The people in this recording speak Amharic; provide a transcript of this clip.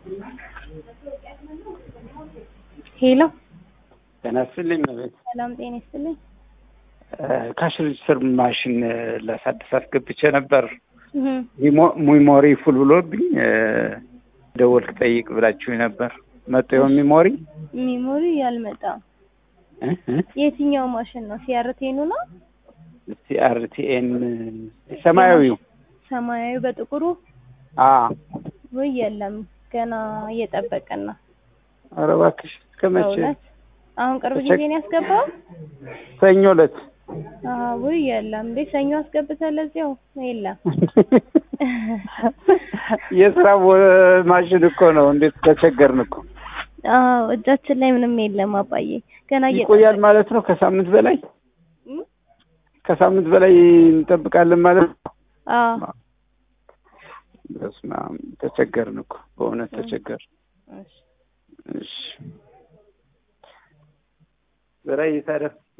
ሄሎ ጤና ይስጥልኝ መቤት ሰላም ጤና ይስጥልኝ። ካሽ ሬጅስተር ማሽን ላሳድስ አስገብቼ ነበር። እህ ሚሞሪ ፉል ብሎብኝ ደወልክ ጠይቅ ብላችሁ ነበር። መጤው ሚሞሪ ሚሞሪ ያልመጣም እ እ የትኛው ማሽን ነው? ሲአርቴኑ ነው? ሲአርቲኤን ሰማያዊው ሰማያዊ በጥቁሩ አ ወይ የለም፣ ገና እየጠበቅን ነው። ኧረ እባክሽ እስከ መቼ? በእውነት አሁን ቅርብ ጊዜ ነው ያስገባው? ሰኞ ዕለት አዎ ወይ የለም እንዴ ሰኞ አስገብተህ ለዚያው የለም። የስራ ቦ- ማሽን እኮ ነው። እንዴት ተቸገርን እኮ። አዎ እጃችን ላይ ምንም የለም አባዬ፣ ገና ይቆያል እየጠበቅን ማለት ነው። ከሳምንት በላይ እም? ከሳምንት በላይ እንጠብቃለን ማለት ነው። አዎ በስመ አብ ተቸገርን እኮ በእውነት ተቸገርን። እሺ እሺ በላይ ታዲያ